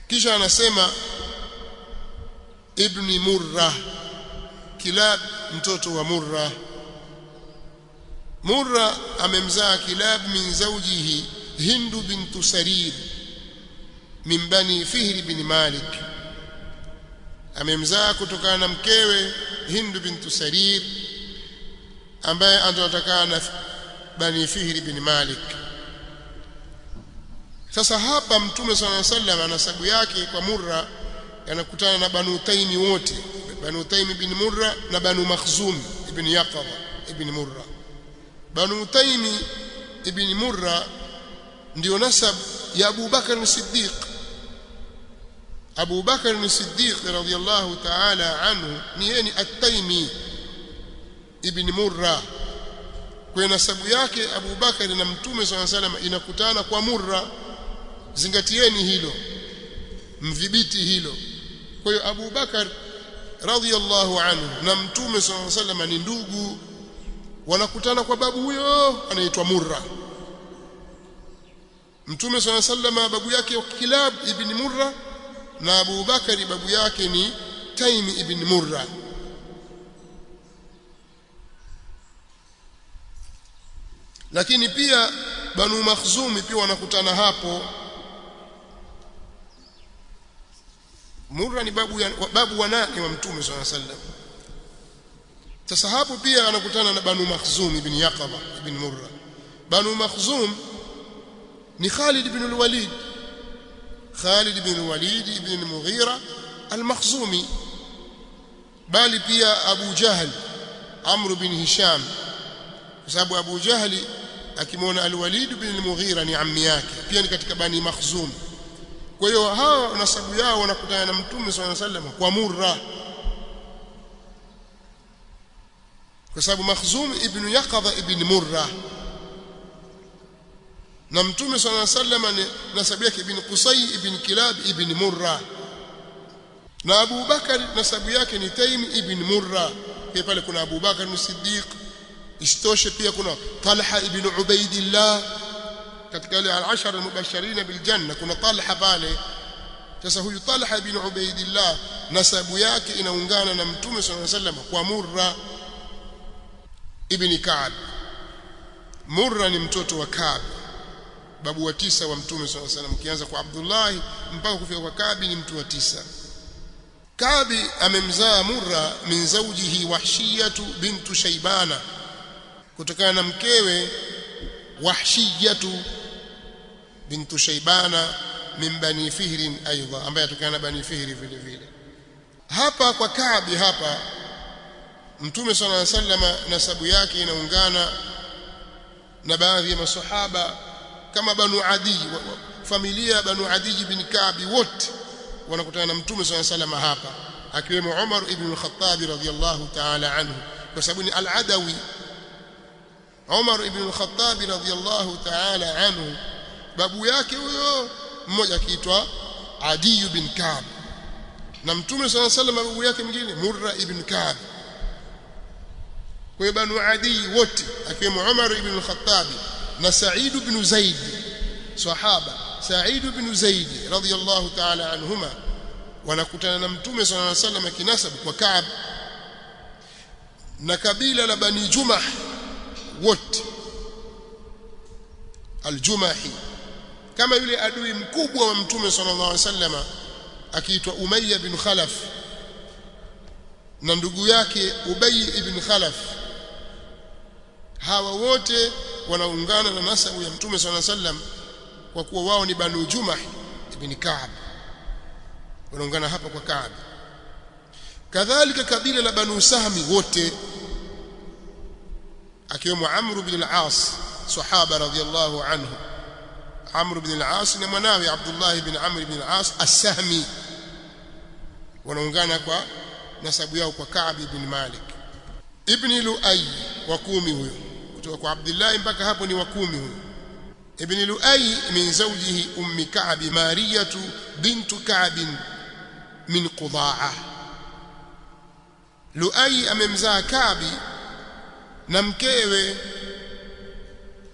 kisha anasema ibni murra kilab mtoto wa murra murra amemzaa kilab min zawjihi hindu bintu sarir min bani fihr bin malik amemzaa kutokana na mkewe hindu bintu sarir ambaye anatokana na bani fihr bin malik sasa hapa mtume swalla sallam anasabu yake kwa murra yanakutana na banu taimi wote banu taimi bin murra na banu makhzum ibn yaqaba ibn murra banu taimi ibn murra ndio nasab ya Abu Bakar Siddiq Abu Bakar Siddiq radhiyallahu ta'ala anhu ni yeye ni at-Taimi ibn Murra kwa nasabu yake Abu Bakar na Mtume swalla salam inakutana kwa Murra zingatieni hilo mdhibiti hilo kwa hiyo Abu Bakar radhiyallahu anhu na Mtume swalla salam ni ndugu wanakutana kwa babu huyo anaitwa Murra Mtume swalla salam babu yake Kilab ibn Murra na Abu Bakari babu yake ni Taimi ibn Murra lakini pia Banu Makhzumi pia wanakutana hapo Murra ni babu ya, babu wa nani wa Mtume swalla sallam sasa hapo pia anakutana na Banu Makhzum ibn Yaqaba ibn Murra Banu Makhzum ni Khalid ibn al-Walid Khalid bin Walid ibn al-Mughira al-Makhzumi bali pia Abu Jahl Amr bin Hisham kwa sababu Abu Jahli akimwona al-Walid bin al-Mughira ni ammi yake pia ni katika bani Makhzum kwa hiyo hawa nasabu yao wanakutana na Mtume swalla sallam kwa Murra kwa sababu Makhzum ibn Yaqadha ibn Murra na mtume swalla sallam nasabu yake ibn Qusay ibn Kilab ibn Murra na Abu Bakar nasabu yake ni Taim ibn Murra pia pale kuna Abu Bakar Siddiq isitoshe pia kuna Talha ibn Ubaidillah katika wale al-ashara al-mubashirin bil janna kuna Talha pale sasa huyu Talha ibn Ubaidillah nasabu yake inaungana na mtume swalla sallam kwa Murra ibn Ka'b Murra ni mtoto wa Ka'b babu wa tisa wa mtume swalla salam kianza kwa Abdullah mpaka kufika kwa Kabi ni mtu wa tisa Kabi amemzaa Murra min zawjihi Wahshiyatu bintu Shaybana kutokana na mkewe Wahshiyatu bintu Shaybana min bani Fihr aidha ambaye atokana na bani Fihr vile vile hapa kwa Kabi hapa Mtume صلى الله عليه وسلم nasabu yake inaungana na baadhi ya masahaba kama Banu Adi familia Banu Adi bin Kaabi wote wanakutana na Mtume صلى الله عليه وسلم hapa akiwemo Umar ibn al-Khattab radhiyallahu ta'ala anhu kwa sababu ni al-Adawi Umar ibn al-Khattab radhiyallahu ta'ala anhu babu yake huyo mmoja akiitwa Adi bin Kaab na Mtume صلى الله عليه وسلم babu yake mwingine Murra ibn Kaab kwa Banu Adi wote akiwemo Umar ibn al-Khattab na Sa'id ibn Zaid sahaba Sa'id ibn Zaid radhiyallahu ta'ala anhuma wanakutana na Mtume صلى الله عليه وسلم kinasab kwa Kaab na kabila la Bani Jumah wote al-Jumahi kama yule adui mkubwa wa Mtume sallallahu alaihi wasallam akiitwa Umayya bin Khalaf na ndugu yake Ubay ibn Khalaf hawa wote wanaungana na nasabu ya Mtume sallallahu alaihi wasallam kwa kuwa wao ni Banu Jumah ibn Ka'b wanaungana hapa kwa Ka'b kadhalika kabila la Banu Sahmi wote akiwemo Amr bin al-As sahaba radhiyallahu anhu Amr bin al-As na mwanawe Abdullah bin Amr bin al-As as-Sahmi wanaungana kwa nasabu yao kwa Ka'b ibn Malik ibn Lu'ay wa kumi huyo kutoka kwa Abdullah mpaka hapo ni wa kumi huyo ibn Lu'ay min zawjihi ummi Ka'b Mariyatu bintu Ka'b min Qudaa Lu'ay amemzaa Ka'b na mkewe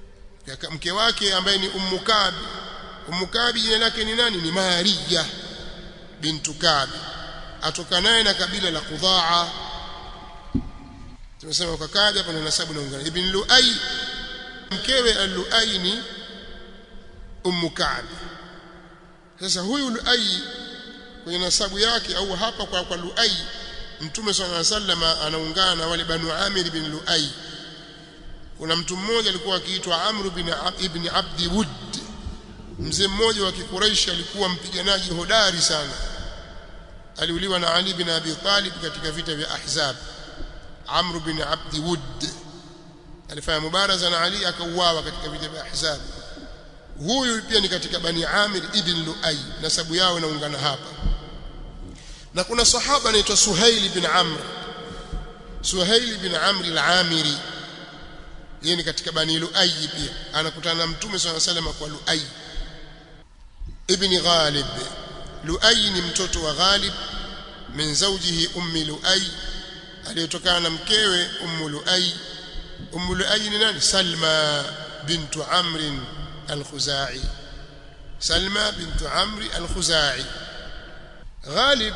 mke wake ambaye ni ummu Ka'b ummu Ka'b jina lake ni nani ni Mariya bintu Ka'b atokanaye na kabila la Qudaa tumesema kwa Ka'b hapa na nasabu na ungana ibn Lu'ay mkewe al-Lu'ay ni ummu Ka'b sasa huyu Lu'ay kwenye nasabu yake au hapa kwa kwa Lu'ay Mtume صلى الله عليه وسلم anaungana na wale Banu Amir bin Lu'ay kuna mtu mmoja alikuwa akiitwa Amr bin ibn Abdi Wud mzee mmoja wa Kikuraishi alikuwa mpiganaji hodari sana aliuliwa na Ali bin Abi Talib katika vita vya Ahzab Amr bin Abdi Wud alifanya mubaraza na Ali akauawa katika vita vya Ahzab huyu pia ni katika Bani Amir ibn Lu'ay nasabu yao inaungana hapa na kuna sahaba anaitwa Suhail bin Amr Suhail bin Amr al-Amiri yeye ni katika Bani Lu'ay pia anakutana na Mtume swalla sallam kwa Lu'ay ibn Ghalib Lu'ay ni mtoto wa Ghalib min zawjihi ummi Lu'ay aliyetokana na mkewe ummu Lu'ay ummu Lu'ay ni nani Salma bintu Amr al-Khuzai Salma bintu Amr al-Khuzai Ghalib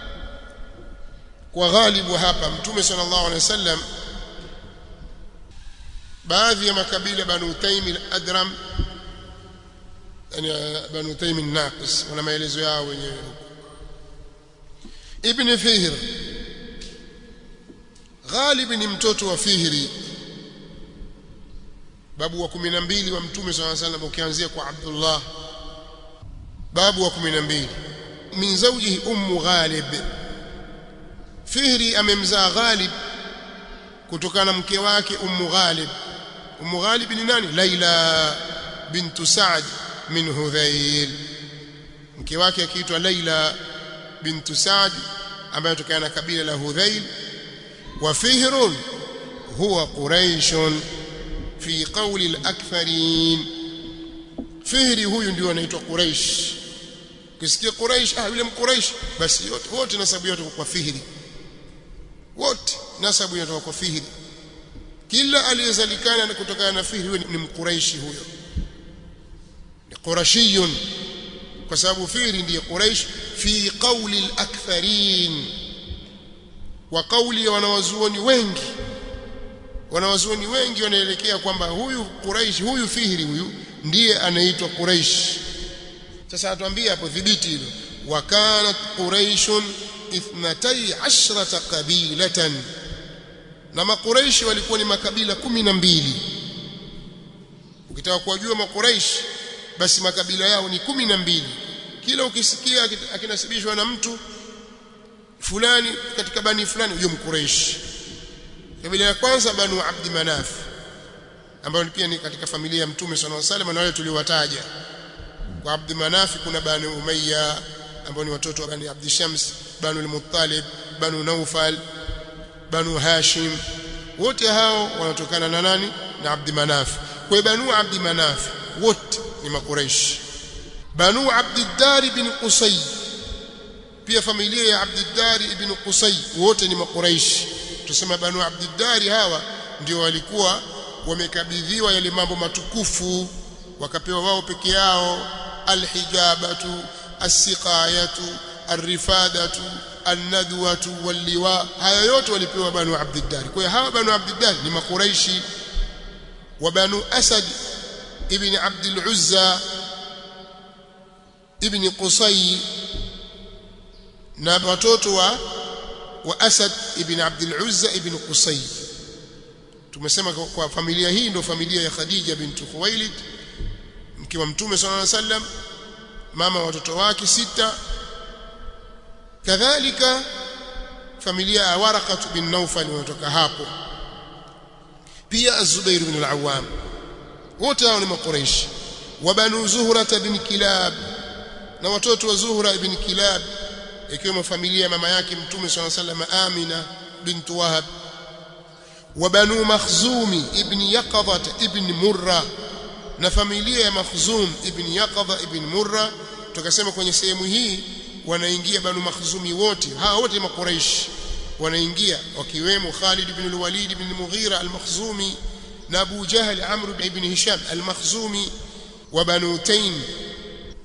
kwa Ghalib hapa Mtume sallallahu alaihi wasallam baadhi ya makabila Banu Taym al-Adram yani Banu Taym an-Naqis wana maelezo yao wenyewe Ibn Fihr Ghalib ni mtoto wa Fihri babu wa 12 wa Mtume صلى الله عليه وسلم ukianzia kwa Abdullah babu wa 12 min zawjihi ummu Ghalib Fihri amemzaa Ghalib kutokana na mke wake ummu Ghalib ummu Ghalib ni nani Laila bintu Sa'd min Hudhail mke wake akiitwa Laila bintu Sa'd ambaye kutokana na kabila la Hudhail wa Fihrun huwa Quraishun fi qawli al-aktharin Fihri huyu ndio anaitwa Quraish ukisikia Quraish ah yule mquraish basi yote wote nasabu yote kwa Fihri wote nasabu inatoka kwa Fihri kila aliyezalikana kutokana na Fihri huyo ni mquraishi huyo ni qurashiyun kwa sababu Fihri ndiye Quraish fi qawli al-aktharin wa qawli ya wanawazuoni wengi wanawazuoni wengi wanaelekea kwamba huyu Quraish huyu Fihri huyu ndiye anaitwa Quraish sasa atuambie hapo dhibiti hilo wa kanat quraishun ithnatai ashrata qabilatan na makuraishi walikuwa ni makabila kumi na mbili ukitaka kuwajua makuraishi basi makabila yao ni kumi na mbili kila ukisikia akinasibishwa na mtu fulani katika bani fulani huyo mkuraishi kabila ya kwanza banu abdi manaf ambayo pia ni katika familia ya mtume sallallahu alaihi wasallam na wale tuliowataja kwa abdi manaf kuna bani umayya ambao ni watoto wa bani abdi shams banu al-muttalib banu naufal banu hashim wote hao wanatokana na nani na abdi manaf kwa banu abdi manaf wote ni makuraish banu abdi dar ibn qusay pia familia ya abdi dar ibn qusay wote ni makuraish tusema banu abdi dar hawa ndio walikuwa wamekabidhiwa yale mambo matukufu wakapewa wao peke yao alhijabatu asiqayatu arifadatu annadwatu walliwa haya yote walipewa banu abdiddar kwa hiyo hawa banu abdiddar ni makuraishi wa banu asad ibn abd uzza ibn qusay na watoto wa wa asad ibn abd uzza ibn qusay tumesema kwa familia hii ndio familia ya khadija bint khuwailid mke wa mtume sallallahu alaihi wasallam mama watoto wake sita kadhalika familia ya Waraqah bin Nawfal wanatoka hapo pia Az-Zubair bin Al-Awwam wote hao ni makuraishi wa banu Zuhra bin Kilab na watoto wa Zuhra ibn Kilab ikiwemo familia ya mama yake mtume swalla sallam Amina bint Wahab wa banu Makhzumi ibn Yaqadha ibn Murra na familia ya Makhzum ibn Yaqadha ibn Murra tukasema kwenye sehemu hii wanaingia banu makhzumi wote hawa wote makuraish wanaingia wakiwemo Khalid ibn al-Walid ibn al-Mughira al-Makhzumi na Abu Jahl Amr ibn Hisham al-Makhzumi wa banu Taym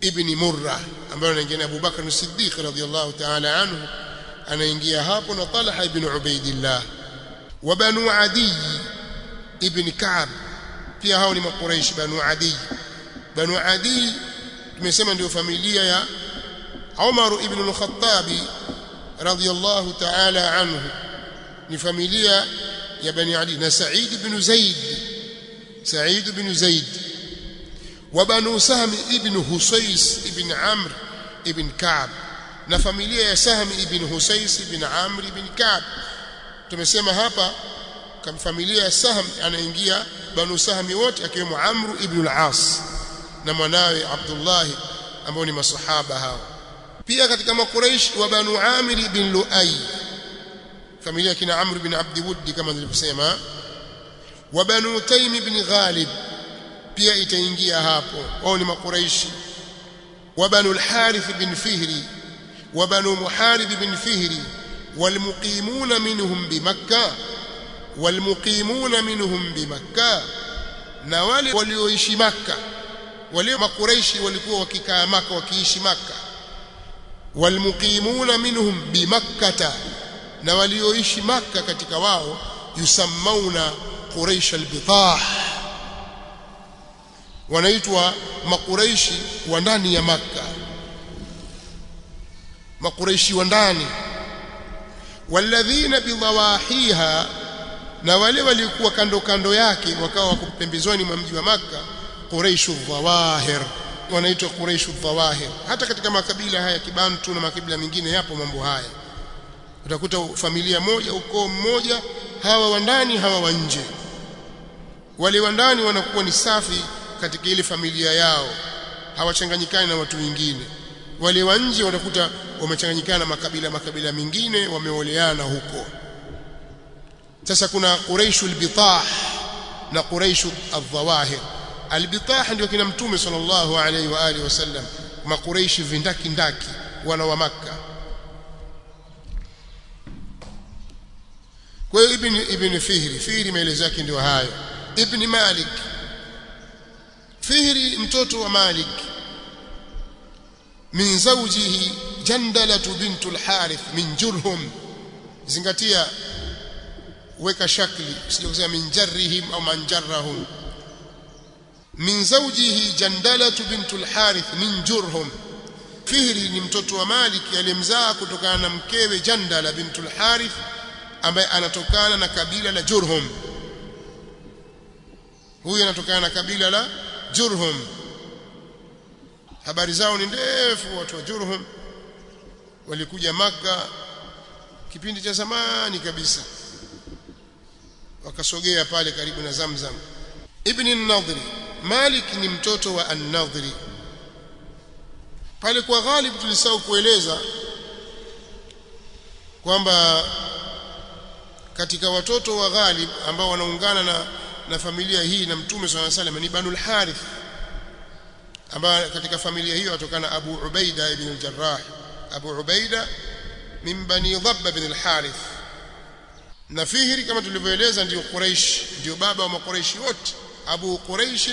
ibn Murra ambaye anaingia Abu Bakar as-Siddiq radhiyallahu ta'ala anhu anaingia hapo na Talha ibn Ubaidillah wa Banu Adi ibn Ka'b pia hao ni makuraishi Banu Adi Banu Adi tumesema ndio familia ya Umar ibn al-Khattab radhiyallahu ta'ala anhu ni familia ya Bani Adi na Sa'id ibn Zaid Sa'id ibn Zaid wa Banu Sahm ibn Husais ibn Amr ibn Ka'b na familia ya Sahm ibn Husais ibn Amr ibn Ka'b tumesema hapa kama familia ya Sahm anaingia Banu Sahm wote akiwemo Amr ibn al-As na mwanawe Abdullah ambao ni masahaba hao pia katika makuraish wa Banu Amir ibn Luay familia kina Amr ibn Abd Wudd kama nilivyosema wa Banu Taym ibn Ghalib pia itaingia hapo wao ni makuraishi wa Banu al-Harith ibn Fihri wa Banu Muharib ibn Fihri والمقيمون منهم بمكة والمقيمون منهم بمكة na wale walioishi maka wale makureishi walikuwa wakikaa maka wakiishi maka walmuqimuna minhum bimakkata na walioishi maka katika wao yusammauna quraish albitah wanaitwa makureishi wa ndani ya maka makureishi wa ndani walladhina bidawahiha na wale walikuwa kando kando yake wakawa wako pembezoni mwa mji wa maka quraishu dhawahir wanaitwa quraishu dhawahir hata katika makabila haya kibantu na makabila mengine yapo mambo haya utakuta familia moja ukoo mmoja hawa wa ndani hawa wa nje wale wa ndani wanakuwa ni safi katika ile familia yao hawachanganyikani na watu wengine wale wa nje watakuta wamechanganyikana na makabila makabila mengine wameoleana huko sasa kuna quraishu albitah na quraishu adhawahir albitah ndio kina mtume sallallahu alaihi wa alihi wasallam makuraishi vindaki ndaki wana wa makka kwa hiyo ibn ibn fihri fihri maelezo yake ndio hayo ibn malik fihri mtoto wa malik min zawjihi jandalatu bintu al-harith min jurhum zingatia weka shakli usije kusema min jarrihim au man jarrahum min zawjihi jandalatu bintu al-harith min jurhum fihri ni mtoto wa malik aliyemzaa kutokana na mkewe jandala bintu al-harith ambaye anatokana na kabila la jurhum huyu anatokana na kabila la jurhum habari zao ni ndefu watu wa jurhum walikuja maka kipindi cha zamani kabisa wakasogea pale karibu na Zamzam ibn an-Nadhri Malik ni mtoto wa an-Nadhri pale kwa Ghalib tulisahau kueleza kwamba katika watoto wa Ghalib ambao wanaungana na na familia hii na Mtume swalla salam ni Banu al-Harith ambao katika familia hiyo watokana Abu Ubaida ibn al-Jarrah Abu Ubaida min Bani Dhabb ibn al-Harith na Fihri kama tulivyoeleza ndio Quraish ndio baba wa Makuraishi wote Abu Quraish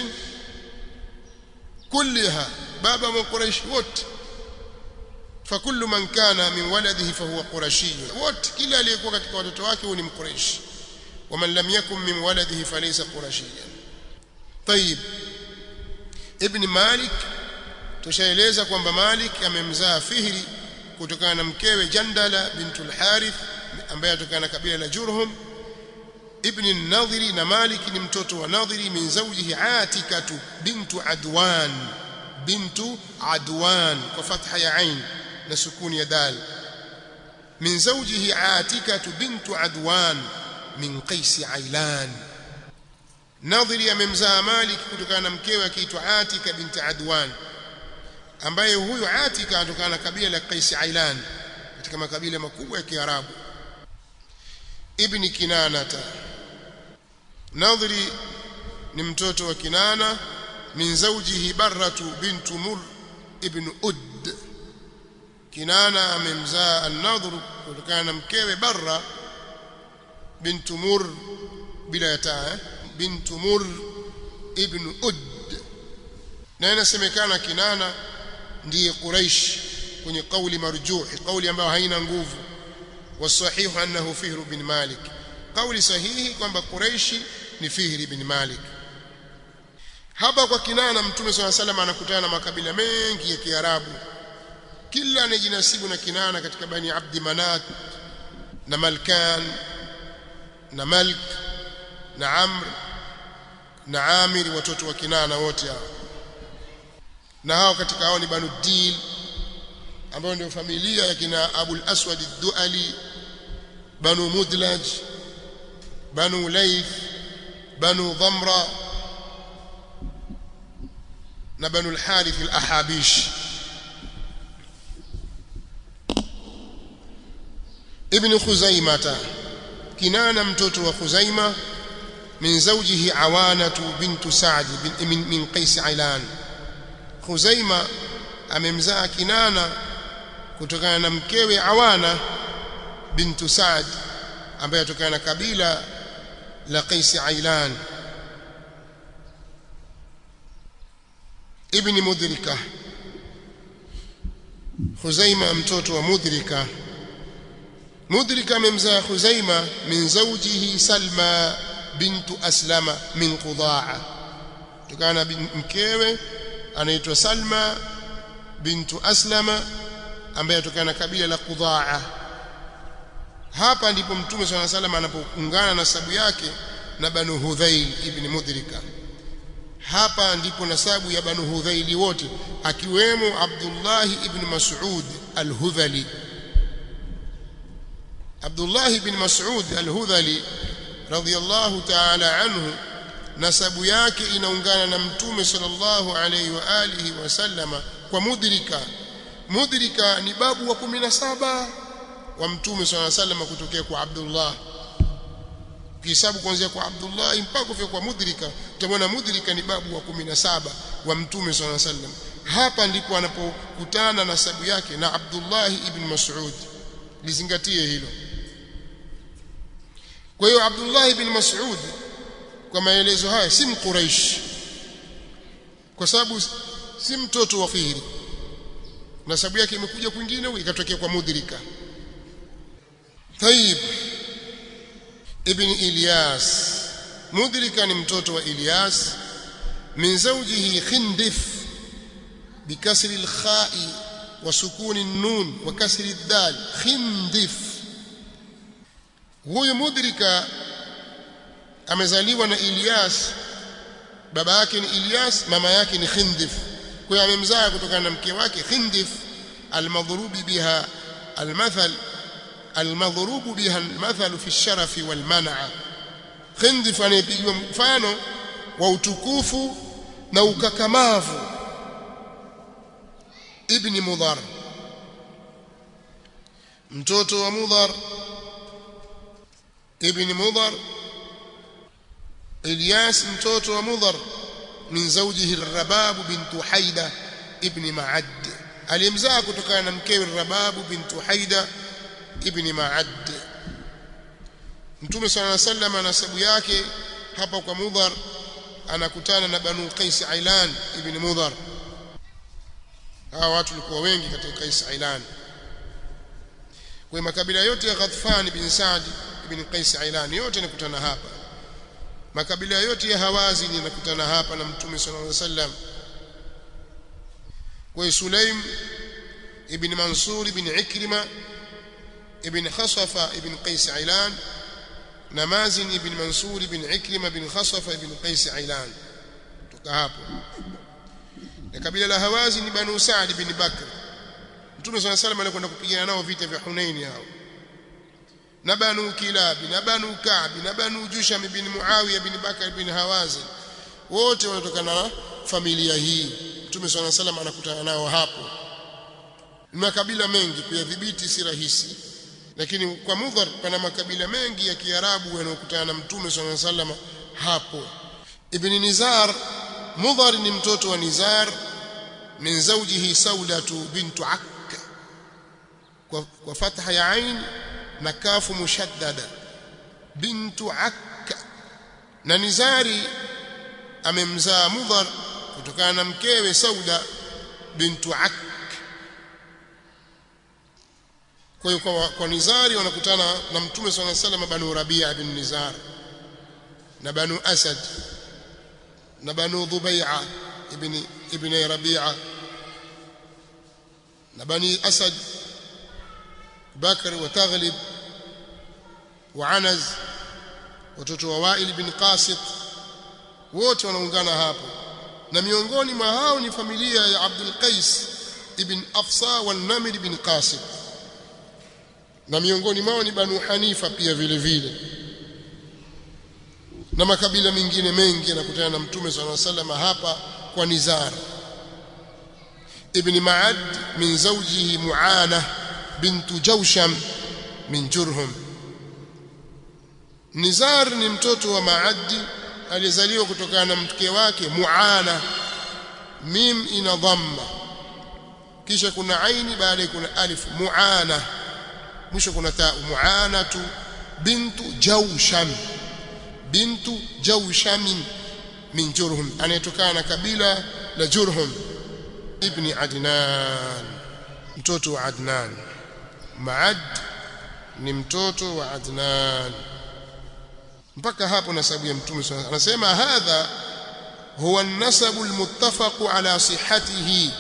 كلها بابا من قريش wote فكل من كان من ولده فهو قرشي wote kila aliyekuwa katika watoto wake huwa ni mquraishi ومن لم يكن من ولده فليس قرشيا طيب ابن مالك tushaeleza kwamba Malik amemzaa Fihri kutokana na mkewe Jandala bintu al-Harith ambaye atokana na kabila la Jurhum ibn an-Nadhiri na Malik ni mtoto wa Nadhiri min zawjihi Atikatu bintu Adwan bintu Adwan kwa fatha ya ain na sukuni ya dal min zawjihi Atikatu bintu Adwan min Qais Ailan Nadhiri amemzaa Malik kutokana na mkewe akiitwa Atika binti Adwan ambaye huyu Atika anatokana na kabila la Qais Ailan katika makabila makubwa ya Kiarabu ibn Kinanata Nadhiri ni mtoto wa Kinana min zawjihi Barratu bintu Mur ibn Ud Kinana amemzaa an-Nadhr kutokana na mkewe Barra bintu Mur bila ya taa bintu Mur ibn Ud na inasemekana Kinana ndiye Quraish kwenye kauli marjuhi kauli ambayo haina nguvu wasahihu annahu Fihr bin Malik kauli sahihi kwamba Quraishi ni Fihr bin Malik hapa kwa Kinana Mtume swalla salam anakutana na makabila mengi ya Kiarabu kila anayejinasibu na Kinana katika bani Abdi Manat na Malkan na Malik na Amr na Amir watoto wa Kinana wote hao na hao katika hao ni Banu Dil ambao ndio familia ya kina Abul Aswad ad-Duali Banu Mudlaj Banu Layth Banu Dhamra na Banu al-Harith al-Ahabish Ibn Khuzaimah Kinana mtoto wa Khuzaima min zawjihi Awanatu bintu Sa'd min, min Qais Ailan Khuzaima amemzaa Kinana kutokana na mkewe Awana bintu Saad ambaye atokana na kabila la Qais Ailan ibn Mudrika Khuzaima mtoto wa Mudrika Mudrika amemzaa Khuzaima min zawjihi Salma bintu Aslama min Qudaa kutokana na mkewe anaitwa Salma bintu Aslama ambaye atokana na kabila la Qudaa hapa ndipo mtume swalla salam anapoungana na sabu yake na Banu Hudhail ibn Mudrika hapa ndipo nasabu ya Banu Hudhaili wote akiwemo Abdullah ibn Mas'ud al-Hudhali Abdullah ibn Mas'ud al-Hudhali radiyallahu ta'ala anhu nasabu yake inaungana na mtume sallallahu alayhi wa alihi wasallama kwa mudrika mudrika ni babu wa 17 wa mtume sallallahu alayhi wasallam kutokea kwa Abdullah kihesabu kuanzia kwa Abdullah mpaka kufika kwa mudrika utamwona mudrika ni babu wa 17 wa mtume sallallahu alayhi wasallam hapa ndipo anapokutana na sabu yake na Abdullah ibn Mas'ud lizingatie hilo kwa hiyo Abdullah ibn Mas'ud kwa maelezo haya si mquraish kwa sababu si mtoto wa Fihri nasabu yake imekuja kwingine ikatokea kwa mudrika Taib ibn Ilyas mudrika ni mtoto wa Ilyas min zawjihi Khindif bikasri al-kha'i wa sukuni an-nun wa kasri ad-dal Khindif huyu mudrika amezaliwa na Ilyas baba yake ni Ilyas mama yake ni Khindif kwa hiyo amemzaa kutokana na mke wake Khindif almadhrubi biha almathal almadhrubu biha almathal fi sharafi walman'a Khindif anayepigiwa mfano wa utukufu na ukakamavu ibn Mudhar mtoto wa Mudhar ibn Mudhar Ilyas mtoto wa Mudhar min zawjihi Rabab bint Haida ibn Ma'ad alimzaa kutokana na mkewe Rabab bint Haida ibn Ma'ad Mtume صلى الله عليه وسلم nasabu yake hapa kwa Mudhar anakutana na Banu Qais Ailan ibn Mudhar hawa watu walikuwa wengi katika Qais Ailan kwa makabila yote ya Ghathfan bin Sa'd ibn Qais Ailan yote yanakutana hapa makabila yote ya Hawazin yanakutana hapa na Mtume sallallahu alaihi wasallam kwa Sulaim ibn Mansur ibn Ikrima ibn Khasafa ibn Qais Ailan na Mazin ibn Mansur ibn Ikrima ibn Khasafa ibn Qais Ailan toka hapo na kabila la Hawazin ni Banu Sa'd ibn Bakr Mtume sallallahu alaihi wasallam alikwenda kupigana nao vita vya Hunain hao na banu kilab na banu ka'b na banu jusham ibn muawiya ibn bakr ibn hawazin wote wanatokana na familia hii mtume swalla salam anakutana nao hapo ni makabila mengi kuyadhibiti si rahisi lakini kwa mudhar pana makabila mengi ya kiarabu yanayokutana na mtume swalla salam hapo ibn nizar mudhar ni mtoto wa nizar min zawjihi saudatu bintu akka kwa, kwa fatha ya ain na kafu mushaddada bintu akka na nizari amemzaa mudhar kutokana na mkewe sauda bintu akka kwa hiyo kwa, kwa Nizari wanakutana na Mtume swalla sallam Banu Rabia bin Nizar na Banu Asad na Banu Dhubai'a ibn ibn Rabi'a na Bani Asad Bakr wa Taghlib wa Anaz watoto wa Wa'il bin Qasit wote wanaungana hapo na miongoni mwa hao ni familia ya Abdul Qais ibn Afsa wa Namir ibn Qasim na miongoni mwao ni Banu Hanifa pia vile vile na makabila mengine mengi yanakutana na Mtume صلى الله عليه وسلم hapa kwa Nizar ibn Ma'ad min zawjihi Mu'ana bintu Jawsham min Jurhum Nizar ni mtoto wa Maadi alizaliwa kutokana na mke wake Muana mim ina dhamma kisha kuna aini baadaye kuna alif Muana mwisho kuna ta Muanatu bintu Jawsham bintu Jawsham min Jurhum anayetokana na kabila la Jurhum ibni Adnan mtoto wa Adnan Maad ni mtoto wa Adnan mpaka hapo nasabu ya mtume anasema hadha huwa an-nasabu al-muttafaq ala sihhatihi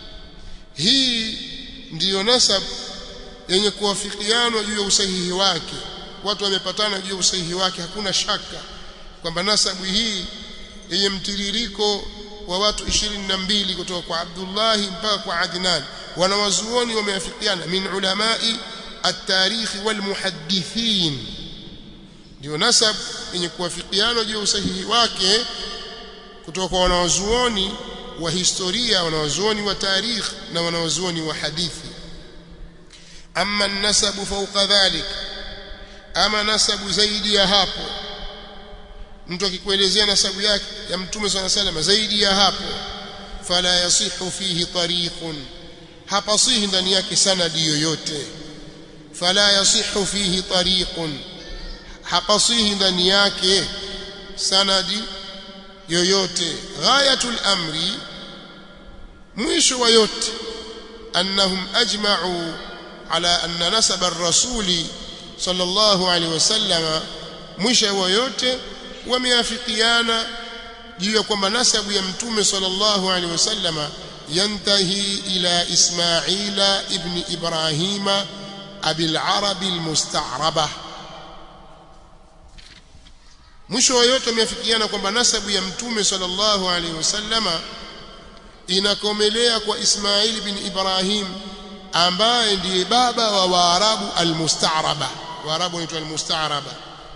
hii ndiyo nasab yenye kuwafikiana juu ya usahihi wake watu wamepatana juu ya usahihi wake hakuna shaka kwamba nasabu hii yenye mtiririko wa watu 22 kutoka kwa Abdullah mpaka kwa Adnan wanawazuoni wameafikiana min ulamai at-tarikh wal muhaddithin ndio nasab yenye kuwafikiana juu ya usahihi wake kutoka kwa wanawazuoni wa historia wanawazuoni wa tarikh na wanawazuoni wa hadithi amma nasabu fawqa dhalik ama nasabu zaidi ya hapo mtu akikuelezea nasabu yake ya mtume swalla sallam zaidi ya hapo fala yasihu fihi tariqun hapasihi ndani yake sanadi yoyote fala yasihu fihi tariqun hapasihi ndani yake sanadi yoyote ghayatul amri mwisho wa yote annahum ajma'u ala anna nasab ar-rasuli sallallahu alaihi wasallam mwisho wa yote wameafikiana juu ya kwamba nasabu ya mtume sallallahu alaihi wasallama yantahi ila ismaila ibn ibrahima abil arabi almusta'raba mwisho wa yote wameafikiana kwamba nasabu ya mtume sallallahu alaihi wasallama inakomelea kwa Ismail bin Ibrahim ambaye ndiye baba wa Waarabu almustaraba Waarabu wanaitwa almustaraba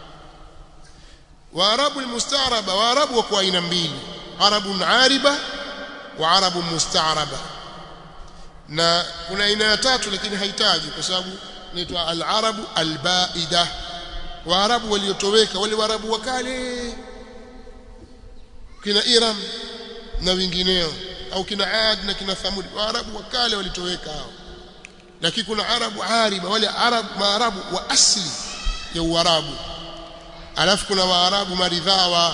Waarabu almustaraba Waarabu wako aina mbili Arabun ariba wa Arabu mustaraba na kuna aina ya tatu lakini haitaji kwa sababu inaitwa al-arabu al-baida waarabu waliotoweka wale waarabu wa kale kina Iram na wengineo au kina Ad na kina Thamud waarabu wa kale walitoweka hao lakini kuna arabu ariba wale arabu maarabu wa asli ya uarabu alafu kuna waarabu maridhawa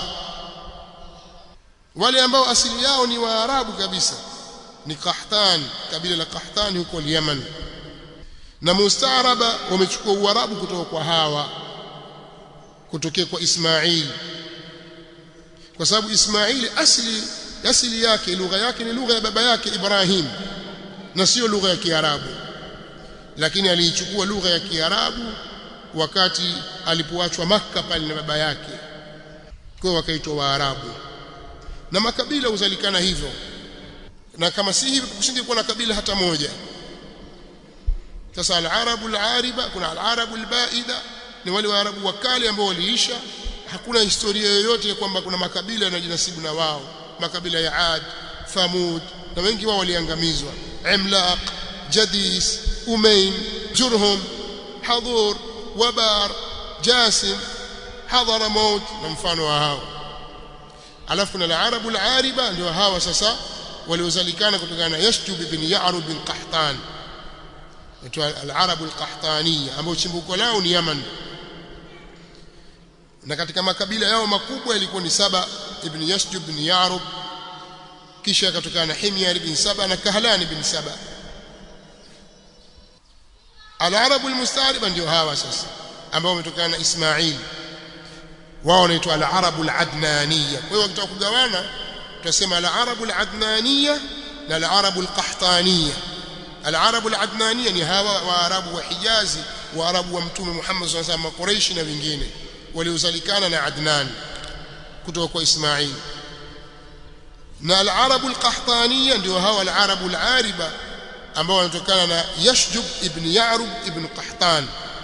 wale ambao asili yao ni waarabu kabisa ni Qahtan kabila la Qahtan huko Yemen na mustaaraba wamechukua uarabu kutoka kwa hawa kutokea kwa Ismail kwa sababu Ismail asili asili yake lugha yake ni lugha ya baba yake Ibrahim na sio lugha ya Kiarabu lakini aliichukua lugha ya Kiarabu wakati alipoachwa Makka pale na baba yake kwa wakaitwa Waarabu na makabila huzalikana hivyo na kama si hivyo kusingekuwa na kabila hata moja sasa al-arabu al-ariba kuna al-arabu al-baida ni wale waarabu wa kale ambao waliisha hakuna historia yoyote kwamba kuna makabila yanayojinasibu na wao makabila ya Ad Thamud na wengi wao waliangamizwa Imlaq Jadis Umayn Jurhum Hadur Wabar Jasim Hadramaut na mfano wa hao alafu kuna al-arabu al-ariba ndio hawa sasa waliozalikana kutokana na Yashtub ibn Ya'rub bin Qahtan itwa al-arabu al-qahtaniya ambao chimbuko lao ni Yaman na katika makabila yao makubwa yalikuwa ni Saba ibn Yasjub ibn Ya'rub kisha akatokana na Himyar ibn Saba na Kahlan ibn Saba al-arabu al-musta'riba ndio hawa sasa ambao wametokana na Ismail wao wanaitwa al-arabu al-adnaniya kwa hiyo wakitaka kugawana tutasema al-arabu al-adnaniya na al-arabu al-qahtaniya al-arabu al-adnaniya ni hawa waarabu wa Hijazi waarabu wa mtume Muhammad sallallahu alaihi wasallam Quraish na wengine waliozalikana na Adnan kutoka kwa Ismail na al-arabu al-qahtaniya ndio hawa al-arabu al-ariba ambao wanatokana na Yashjub ibn Ya'rub ibn Qahtan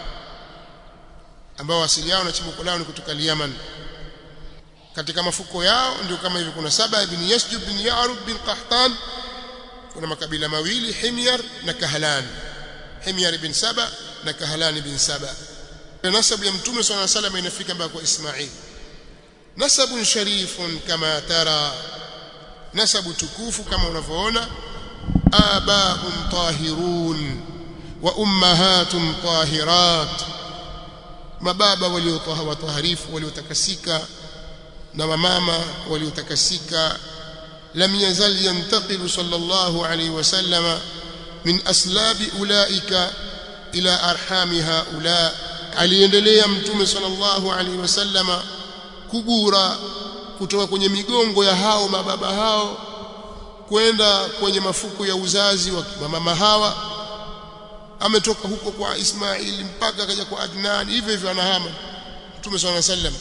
ambao asili yao na chimbuko lao ni kutoka Yemen katika mafuko yao ndio kama hivi kuna saba ibn Yashjub ibn Ya'rub bin Qahtan kuna makabila mawili Himyar na Kahlan Himyar ibn Saba na Kahlan ibn Saba nasabu ya mtume صلى الله عليه وسلم inafika mpaka kwa Ismail nasabun sharifun kama tara nasabu tukufu kama unavyoona abaun tahirun wa ummahatun tahirat mababa waliotaharifu waliotakasika na mamama waliotakasika lam yazal yantaqilu sallallahu alayhi wasallama min aslabi ulaika ila arhami haula aliendelea mtume sallallahu alayhi wasallama kugura kutoka kwenye migongo ya hao mababa hao kwenda kwenye mafuko ya uzazi wa mama hawa ametoka huko kwa Ismaili mpaka akaja kwa Adnan hivyo hivyo anahama Mtume صلى الله عليه وسلم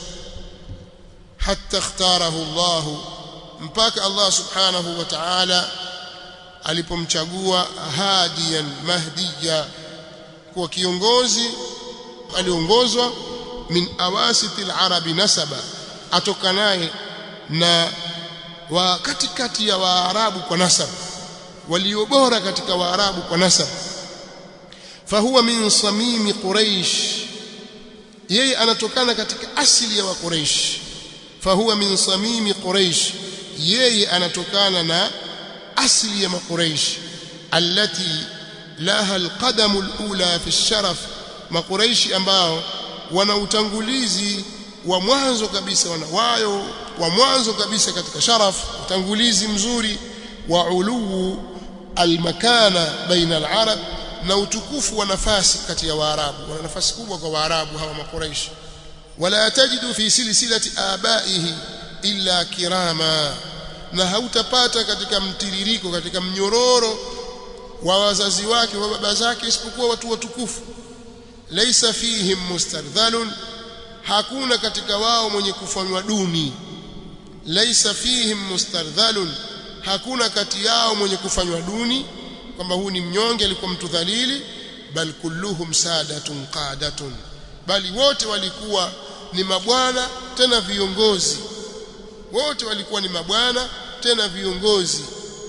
hatta ikhtarahu Allah mpaka Allah subhanahu wa ta'ala alipomchagua hadiyan mahdiya kuwa kiongozi aliongozwa min awasitil arabi nasaba atokanaye na wa katikati ya waarabu kwa nasab walio bora katika waarabu kwa nasab fahuwa min samimi quraish yeye anatokana katika asili ya wa quraish fahuwa min samimi quraish yeye anatokana na asili ya maquraish allati laha alqadamu alula fi sharaf maquraishi ambao wana utangulizi wa mwanzo kabisa wana wayo wa mwanzo kabisa katika sharaf utangulizi mzuri wa uluu almakana baina alarab na utukufu wa nafasi kati ya waarabu wana nafasi kubwa kwa waarabu hawa makuraishi wala tajidu fi silsilati abaihi illa kirama na hautapata katika mtiririko katika mnyororo wa wazazi wake wa baba zake isipokuwa watu watukufu laysa fihim mustardhalun hakuna katika wao mwenye kufanywa duni laysa fihim mustardhalun hakuna kati yao mwenye kufanywa duni kwamba huu ni mnyonge alikuwa mtu dhalili bal kulluhum sadatun qadatun bali wote walikuwa ni mabwana tena viongozi wote walikuwa ni mabwana tena viongozi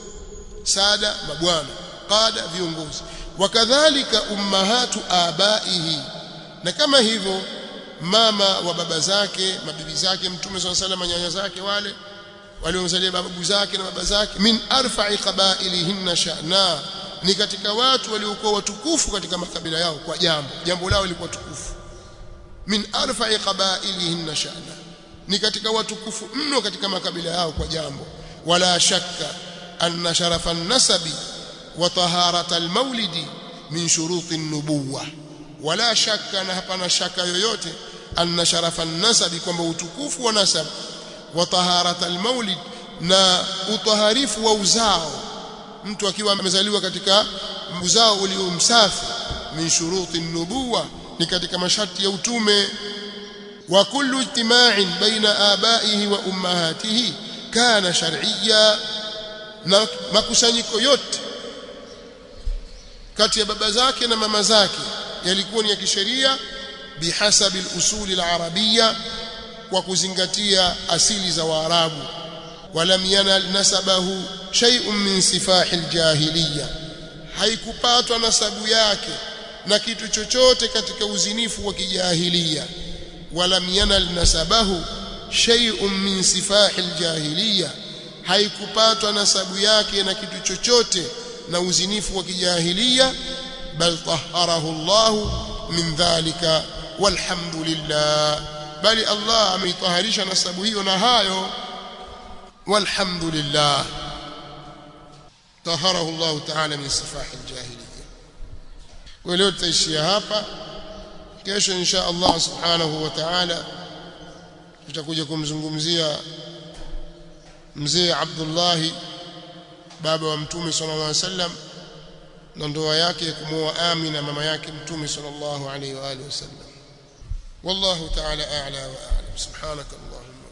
sada mabwana qada viongozi wakadhalika ummahatu abaihi na kama hivyo mama wa baba zake mabibi zake mtume swalla sallam nyanya zake wale waliomzalia babu zake na baba zake min arfa'i qabailihinna sha'na ni katika watu waliokuwa watukufu katika makabila yao kwa jambo jambo lao lilikuwa tukufu min arfa'i qabailihinna sha'na ni katika watukufu mno katika makabila yao kwa jambo wala shakka anna sharafa an-nasabi wa taharata al-maulidi min shuruti an-nubuwah wala shakka na hapana shaka yoyote anna sharafa an-nasabi kwamba utukufu wa nasab wa taharata al-maulid na utaharifu wa uzao mtu akiwa amezaliwa katika uzao ulio msafi min shuruti an-nubuwah ni katika masharti ya utume wa kullu ijtima'in baina abaihi wa ummahatihi kana shar'iyya na makusanyiko yote kati ya baba zake na mama zake yalikuwa ni ya kisheria bihasabi al-usul al-arabiyya kwa kuzingatia asili za Waarabu walam yanal nasabahu shay'un min sifahi al-jahiliyya haikupatwa nasabu yake na kitu chochote katika uzinifu wa kijahiliya walam yanal nasabahu shay'un min sifahi al-jahiliyya haikupatwa nasabu yake na kitu chochote na uzinifu wa kijahiliya bal taharahu Allah min dhalika walhamdulillah bali Allah ameitaharisha nasabu hiyo na hayo walhamdulillah taharahu Allah ta'ala min sifahi aljahiliya kwa leo tutaishia hapa kesho insha Allah subhanahu wa ta'ala tutakuja kumzungumzia mzee Abdullah baba wa mtume sallallahu alaihi wasallam na ndoa yake kumwoa Amina mama yake mtume sallallahu alaihi wa alihi wasallam والله تعالى أعلى وأعلم سبحانك اللهم